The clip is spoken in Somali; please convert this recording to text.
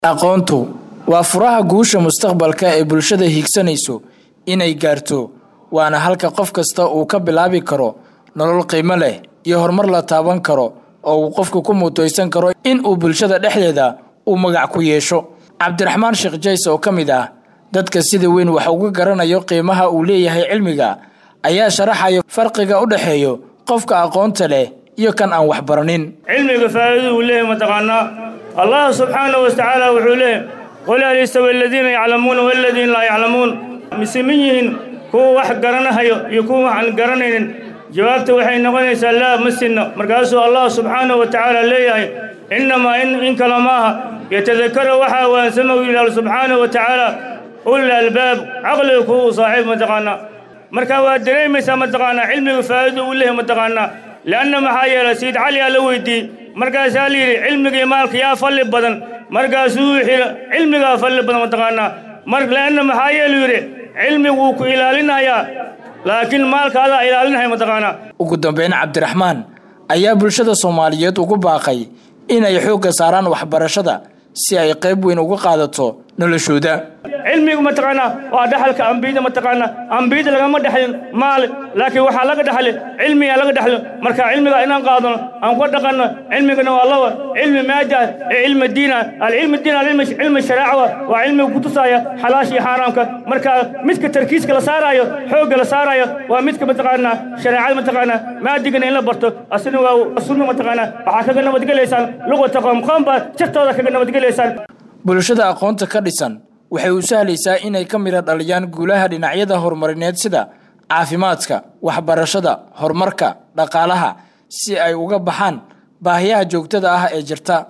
aqoontu waa furaha guusha mustaqbalka ee bulshada hiigsanayso inay gaarto waana halka qof kasta uu ka bilaabi karo nolol qiimo leh iyo horumar la taaban karo oo uu qofku ku mutaysan karo in uu bulshada dhexdeeda uu magac ku yeesho cabdiraxmaan sheekh jays oo ka mid ah dadka sida weyn wax uga garanayo qiimaha uu leeyahay cilmiga ayaa sharaxaya farqiga u dhexeeyo qofka aqoonta leh iyo kan aan wax baranin cilmiga faa'iidadu uu leeyahay mataqaanaa allah subxaanahu watacaala wuxuu leeyahay qul hal yastawi aladiina yaclamuuna waladiina laa yaclamuun mise ma yihiin kuwa wax garanahayo iyo kuwa wax aan garanaynin jawaabta waxay noqonaysaa laa ma sinno markaasuu allah subxaanahu wa tacaala leeyahay innamaa in kale maaha yatadakara waxaa waansama u yidhaahdo subxaanahu wa tacaala ulil albaab caqliga kuwa u saaxiib mataqaanaa marka waad dareemaysaa mataqaanaa cilmiga faa'iidu uu leeyahay mataqaanaa lianna maxaa yeelay sayid cali aa la weydiiyey markaasaa la yidhi cilmigii maalka yaa falli badan markaasuu wuxuu cilmigaa falli badan mataqaanaa mar lianna maxaa yeelu yidhi cilmigu wuu ku ilaalinayaa laakiin maalka adaa ilaalinaya mataqaanaa ugu dambeyn cabdiraxmaan ayaa bulshada soomaaliyeed ugu baaqay inay xoogga saaraan waxbarashada si ay qayb weyn uga qaadato noloshooda cilmigu mataqaanaa waa dhaxalka ambiyada mataqaanaa ambiyada lagama dhexlin maal laakiin waxaa laga dhexli cilmigaa laga dhexli marka cilmiga inaan qaadano aan ku dhaqanno cilmigana waa laba cilmi maada ee cilmi diina alcilmi diin cilmi sharaaca waa cilmiga kutusaya xalaasha iyo xaaraamka marka midka tarkiiska la saaraayo xoogga la saaraayo waa midka mataqaanaa shareecada mataqaanaa maadigana in la barto asina waa sunna mataqaanaa waxaa kaga nabadgelaysaan luqata qoom qoom baa jirtooda kaga nabadgelaysaan bulshada aqoonta ka dhisan waxay u sahlaysaa inay ka midha dhaliyaan guulaha dhinacyada horumarineed sida caafimaadka waxbarashada horumarka dhaqaalaha si ay uga baxaan baahiyaha joogtada ah ee jirta